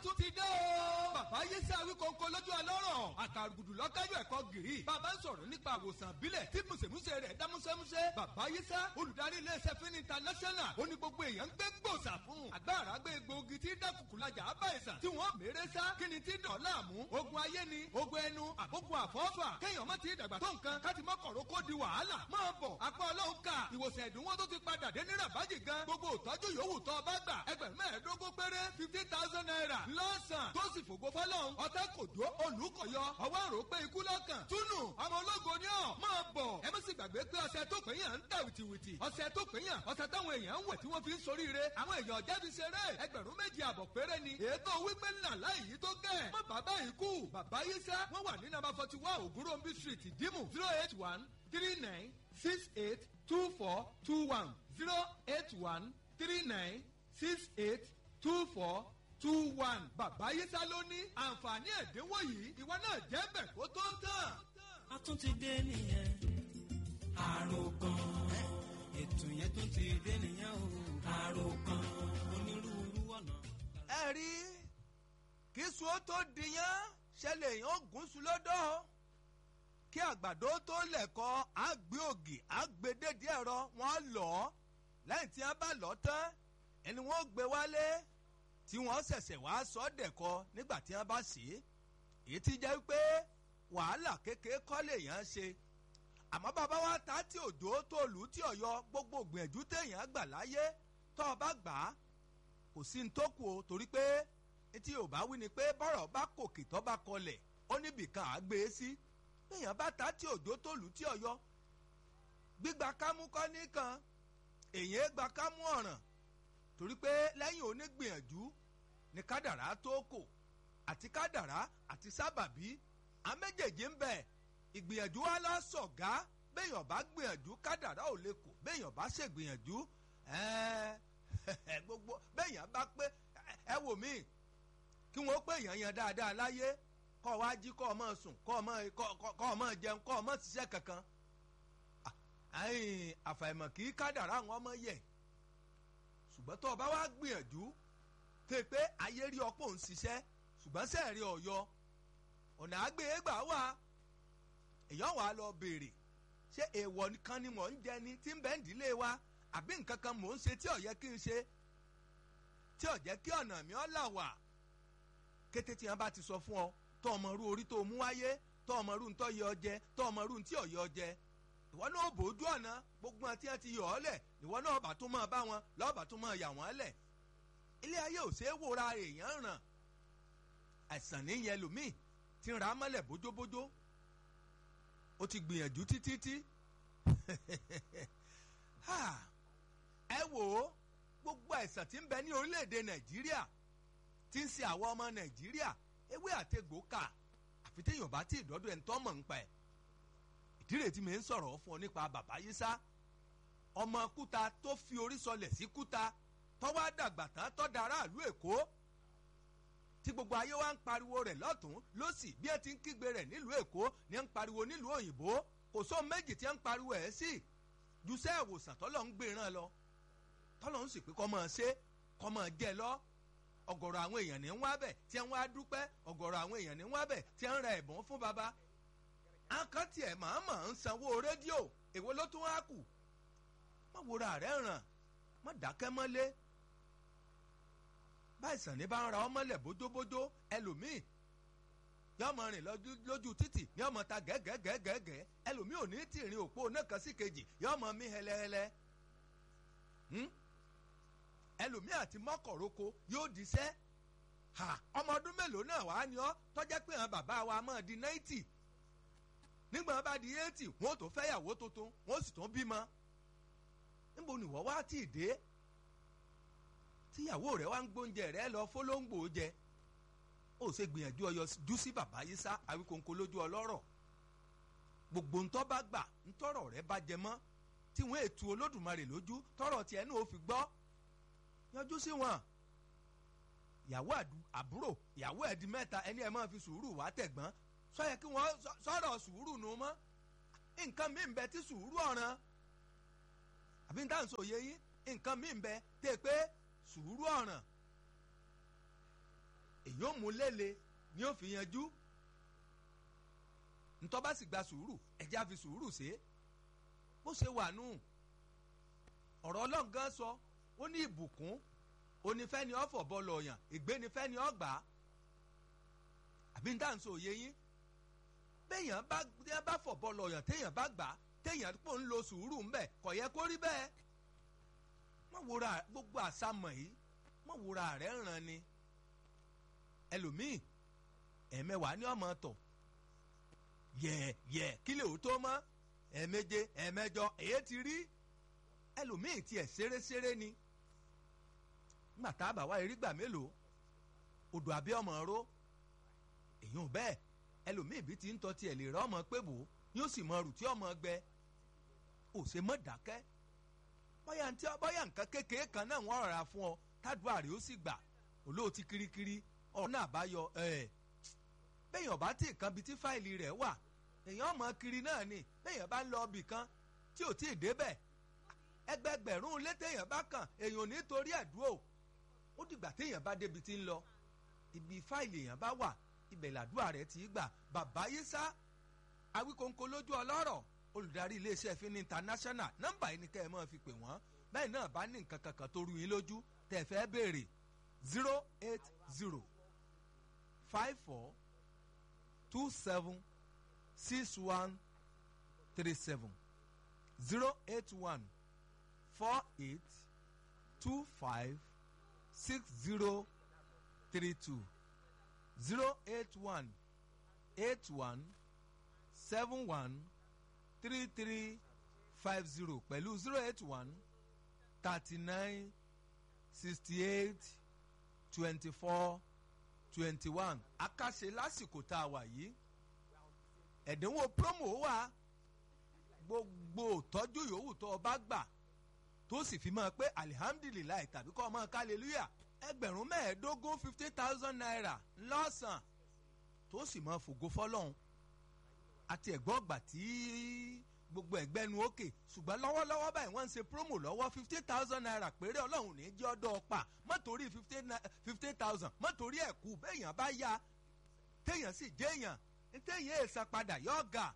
tún ti dé o. bàbá yéṣẹ́ awíkọ́ńkọ́ lójú ọlọ́rọ̀ àkàrùgùdù lọ́kájọ́ ẹ̀kọ́ gìrì. bàbá ń sọ̀rọ̀ nípa àwòsàn àbílẹ̀ tí mùsèmùsè rẹ̀ dá músẹ́músẹ́. bàbá yéṣẹ́ olùdarí iléeṣẹ́ fún international ó ní gbogbo èèyàn ń gbé gbòòsà fún. àgbàrá gbé egbòogi tí dákùkù lajà á bá ìsàn tí wọ́n mèrè sá kí ni tí dọ̀ láàmú. ogun ayé ni ogun ẹnu àbógun àfọ́fà kéèyàn má ti dàgbà tó nǹkan káti má kọ̀rọ̀ kó di wàhálà. máa bọ̀ apá ọlọ́run ká ìwòsàn ẹ̀dínwó tó ti padà dé ní rabaji gan gbogbo ìtọ́jú yòówù tó bá gbà ẹgbẹ̀rún mẹ́ẹ̀ẹ́dógún péré fifteen thousand naira lọ́sàn tó sì fògo fọlọ́run ọ̀tẹ́ kò dó olùkọ̀yọ ọwọ́ àrò pé ikú lọ́kàn túnú ọmọ ológo ni ọ̀ máa bọ̀ ẹ má sì gbàgbé pé ọṣẹ tó pé yàn ń tà wìtìwìtì ọṣẹ tó pé yàn ọṣẹ táwọn èèyàn ń wẹ̀ tí wọ́n fi ń soríire àwọn èèyàn jáde ṣeré ẹgbẹ̀rún méjì àbọ̀ péré ni ètò wípé ńlá láì yí tó gẹ̀ má bàbá yìí kú bàbá yìí sá wọ́n wà ní nàbà forty one ògúnròmbí street ìdímù zero eight one three nine six eight two four two one zero eight one three nine six eight two four two one. bàbá yísà ló ní àǹfààní ẹ̀dínwó yìí ìwọ náà jẹ́ bẹ̀ kó tó tán. a tún ti dé nìyẹn àròkàn ètò yẹn tún ti dé nìyẹn o àròkàn onírúurú ọ̀nà. ẹ rí kí sùn tó dìyàn ṣẹlẹ̀ yàn gùn sùn lọ́dọ̀ kí àgbàdo tó lẹ̀kọ́ àgbé ògì àgbédèdè ẹ̀rọ wọn lọ lẹ́yìn tí wọ́n bá lọ tán ẹni wọ́n gbé wálé tí wọ́n ṣẹ̀ṣẹ̀ wá sọ dẹ̀kọ nígbà tí wọ́n bá sí èyí ti jẹ́ pé wàhálà kékeré kọ́ lèèyàn ṣe àmọ́ bàbá wa ta tí òjò tó lù ú tí ọ̀yọ́ gbogbo gbìyànjú téèyàn gbà láyé tó o bá gbà á kò sí ní tó kù o torí pé etí ò bá wí ni pé bọ́rọ̀ bá kòkè tó bá kọlẹ̀ ó níbìkan à gbé e sí téèyàn bá ta tí òjò tó lù ú tí ọ̀yọ́ gbígba kámú kọ́ nìkan èyàn gba kámú ọ̀ràn torí pé lẹ́yìn onígbìyànjú ni kádàrá tó kò àti kádàrá àti sábàbí àméjèèjì ń bẹ ìgbìyànjú wa lọ sọ̀gá béèyàn bá gbìyànjú kádàrá ò lè kò béèyàn bá ṣègbìyànjú gbogbo béèyàn bá pé ẹ wò mí kí wọ́n pé èèyàn yan dáadáa láyé kọ́ ọ wá jí kọ́ ọ mọ̀ sùn kọ́ ọ mọ̀ jẹun kọ́ ọ mọ̀ ṣiṣẹ́ kankan àfàìmọ̀ kì í kádàrá àwọn ọmọ yẹ̀ ṣùgbọ́n tó o bá wá gbìyànjú tó pé ayé rí ọ̀pọ̀ ń ṣiṣẹ́ ṣùgbọ́n sẹ́ẹ̀rí ọ̀yọ́ ọ̀nà àgbéyégbà wà èèyàn wà lọ béèrè ṣé èèwọ̀ kan ni mò ń jẹ ni tí ń bẹ́ ń dílé wa àbí nǹkan kan mò ń ṣe tí ò yẹ kí n ṣe tí ò jẹ́ kí ọ̀nà mi ọ́ là wà kété tí wọ́n bá ti sọ fún ọ tó ọmọ rú orí tó mú wáyé tó ọmọ rú ntọ́ yẹ ọ jẹ tó ọmọ rú ntí ọ̀ yẹ ọ jẹ ìwọ náà bójú ọ̀nà gbogbo àti àti yọ̀ ọ́ lẹ̀ ìwọ náà bá tún máa bá wọn lọ́ọ̀bà tún máa yà wọ́n lẹ̀ ilé ayé ò ṣeé wòra èèyàn ràn àìsàn níyẹn lòmíì ti ń ra mọ́lẹ̀ bójóbójó ó ti gbìyànjú títí tí ẹ wò ó gbogbo àìsàn tí ń bẹ ní orílẹ̀-èdè nàìjíríà tí ń ṣe àwọn ọmọ nàìjíríà ewé àtegbò kà àfi téèyàn bá tí ìdọ́dọ̀ ẹ̀ ń tọ́ mọ̀ ń pa ẹ̀ ìdílé tí mi ń sọ̀rọ̀ fún ọ nípa bàbá yísá ọmọ kúta tó fi orí sọlẹ̀ sí kúta tọ́wọ́ àdàgbà tán tọ́ da aráàlú èkó tí gbogbo ayé wa ń pariwo rẹ̀ lọ́tún lọ́sì bí ẹ ti ń kígbe rẹ̀ nílùú èkó ni ẹ ń pariwo nílùú òyìnbó kò sóhun méjì tí ẹ ń pariwo ẹ̀ sí jùsẹ́ ìwòsàn tọ́lọ̀ ń gbéran lọ tọ́lọ̀ ń sì pé kọ́ máa ṣe kọ́ máa jẹ lọ ọ̀gọ̀rọ̀ àwọn èèyàn ní ń wá bẹ̀ tí ń wá dúpẹ́ ọ̀gọ̀rọ̀ àwọn èèyàn ní ń wá bẹ̀ tí ń ra ẹ̀bùn fún baba àkáǹtì ẹ̀ màmá ń sanwó rédíò èwo ló tún wá kù má wòra rẹ̀ ràn má dákẹ́ mọ́lé báyìísàn ní bá ń ra ọmọlẹ̀ bójóbójó ẹlòmíì yọ ọmọ rìn lójú títì ní ọmọ ta gẹ́gẹ́gẹ́gẹ́ ẹlòmíì ò ní tì rìn òpó náà kan sí kejì yọ ọmọ mi hẹlẹhẹlẹ ẹlòmíì àti mọ́kọ̀rọ́kọ yóò diṣẹ́ ọmọ ọdún mélòó náà wàá ní ọ tọ́jẹ́ pé àwọn bàbá wa máa di náìtì nígbà wọn bá di eighty wọn ò tó fẹ́yàwó tuntun wọn ò sì tún bímọ níbo ni wọ́n wá tì dé tíyàwó rẹ̀ wá ń gbóúnjẹ rẹ̀ lọ fọlọ́ngbò jẹ ó ṣe gbìyànjú ọyọ jú sí bàbá yìí sá àwíkòǹkò lójú ọlọ́rọ̀ gbogbo ntọ́ bá gbà ntọ́rọ̀ rẹ̀ bá jẹ mọ́ tí wọ́n ètò olódùmarè lójú tọ́rọ̀ tiẹ̀ náà ó fi gbọ́ yanjú sí wọn ìyàwó àbúrò ìyàwó ẹ̀dí mẹ́ta ẹni ẹ̀ máa fi sùúrù wá tẹ̀gbọ́n sọ́yẹ kí wọ́n sọ̀rọ̀ sùúrù nù mọ́ nǹkan mi ń bẹ tí sùúrù ọ̀ràn àbí n táwọn sòye yín nǹkan mi ń bẹ tẹ́ pé sùúrù ọ̀ràn èyí ò mú lélẹ̀ ni ó fi yanjú ntọ́ bá sì gba sùúrù ẹ̀jẹ̀ á fi sùúrù ṣe é bó ṣe wà nù ọ̀rọ̀ ọlọ́run gan sọ ó ní ìbùkún onífẹ́ni ọ̀fọ̀ bọ́ọ̀lù ọ̀yàn ìgbénifẹ́ni ọ̀gbà àbí ń dáhùn sí òye yín béèyàn bá téèyàn bá fọ̀ bọ́ọ̀lù ọ̀yàn téèyàn bá gbà téèyàn pò ń lo sùúrù ń bẹ̀ kò yẹ kó rí bẹ́ẹ̀ mọ̀ wúra gbogbo àsámọ̀ yìí mọ̀ wúra rẹ̀ ń ràn ni ẹlòmíì ẹ̀mẹwàá ní ọmọ tọ̀ yẹ yẹ kí lè ó tó mọ́ ẹ̀ẹ̀méje ẹ̀ẹ̀mẹjọ èyí ti rí ẹlòmíì tiẹ̀ ṣeré-ṣeré ni nígbà tá a bá wá erígbà mélòó odò àbí ọmọ ró èyàn bẹ́ẹ̀ ẹlòmíì bí ti ń tọ́ tiẹ̀ lè rọ́ ọmọ pé bò yóò sì mọ rùtí ọmọ gbẹ ò ṣe mọ́ dákẹ́ bóyá ntí bóyá nǹkan kékeré kan náà wọ́n rà fún ọ tádùá rẹ̀ ó sì gbà olóòtí kirikiri ọ̀rọ̀ náà bá yọ ẹ̀ bẹ́ẹ̀yàn bá tí kan bíi tí fáìlì rẹ̀ wà èèyàn mọ̀ kiri náà ni bẹ́ẹ̀yàn bá ń lọ ibì kan tí ò tí ì débẹ̀ ẹgbẹgbẹ̀rún létèèyàn bá kàn èèyàn nítorí ẹ̀dúró ó dìgbà téèyàn bá débi tí ń lọ ibi fáìlì èèyàn bá wà ibẹ̀ làdúrà rẹ̀ ti gbà bàbá yísà awíkóńkó lójú ọlọ́rọ̀ olùdarí iléeṣẹ́ fínní international nọ́mbà yìí ni kẹ́ ẹ máa fi pè wọ́n bẹ́ẹ̀ náà bá ní nǹkan kankan tó rú yín lójú tẹ́ ẹ fẹ́ béèrè zero eight zero five four two seven six one three seven zero eight one four eight two five six zero three two zero eight one eight one seven one three three five zero pẹ̀lú zero eight one thirty nine sixty eight twenty four twenty one akáṣe lásìkò tá a wà yìí ẹ̀dínwó promo wà gbogbo tọ́jú yòówù tó o bá gbà tó sì fi mọ́ pé alihamdulilayi tàbí kọ́ ọmọ hallelujah ẹgbẹ̀rún mẹ́ẹ̀ẹ́dógún fifty thousand naira lọ́sàn tó sì mọ́ fògo fọlọ́hún àti ẹ̀gbọ́n ọgbà tí gbogbo ẹ̀gbẹ́nu òkè ṣùgbọ́n lọ́wọ́lọ́wọ́ báyìí wọ́n ń ṣe promo lọ́wọ́ fifty thousand naira péré ọlọ́run ní jẹ́ ọdọ́ ọ̀pá mọ́tòrí fifty thousand mọ́tòrí ẹ̀kú béèyàn bá yá téèyàn sì jéèyàn téèyàn èèsàn padà yọ ọ̀gà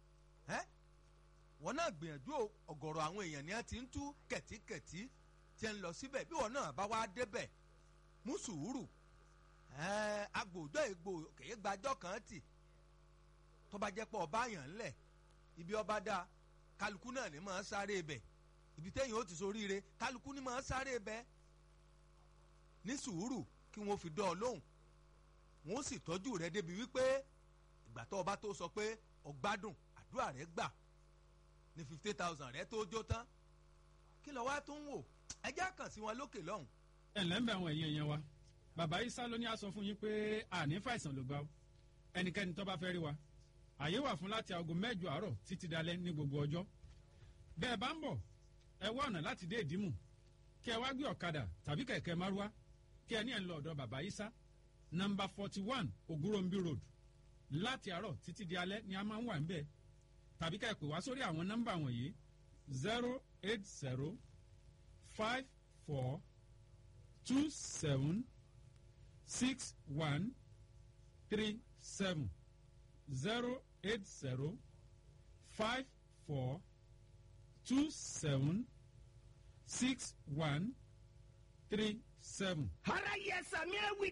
wọn náà gbìyànjú ọ̀gọ̀rọ̀ àwọn èèyàn ni wọ́n ti ń tú kẹ̀tíkẹ̀tí tí ń lọ síbẹ̀ bí wọn náà bá wá débẹ̀ mú sùúrù agbòjọ́ ègbò kèé gbàjọ́ kan tì tó bá jẹ́ pọ̀ ọba yàn ńlẹ̀ ibi ọba dá kálukú náà ní máa sáré ibẹ̀ ibi téèyàn ó ti soríire kálukú ní máa sáré ibẹ̀ ní sùúrù kí wọ́n fi dán ọ lóhùn wọ́n sì tọ́jú rẹ débi wípé ìgbà tó ọba tó sọ pé ọgbádùn àdúrà rẹ gbà ní fifty thousand rẹ tó jó tán kí lọ wá tó ń wò ẹjẹ́ kàn sí wọn lókè lọ́hùn. ẹ ǹlẹ́ ń bẹ àwọn èèyàn yẹn wa bàbá isa ló ní a sọ fún yín pé àní fàìsàn ló gbà ó ẹnikẹ́ni tó bá fẹ́ rí wa àyè wà fún láti aago mẹ́jọ àárọ̀ títí dalẹ́ ní gbogbo ọjọ́ bẹ́ẹ̀ bá ń bọ̀ ẹ wá ọ̀nà láti dé ìdímù kí ẹ wá gbé ọ̀kadà tàbí kẹ̀kẹ́ márúwá kí ẹ ní ẹ̀ ń lọ ọ̀dọ̀ bàbá isa nọmba forty one ogurombi road láti àárọ̀ títí di alẹ́ ni a máa ń wà ń bẹ́ẹ̀ tàbí ká ẹ pè wá sórí àwọn nọ́mbà wọ̀nyí zero eight zero five four two seven six one three seven zero eight zero five four two seven six one three seven. ara yẹ sàmì ẹwì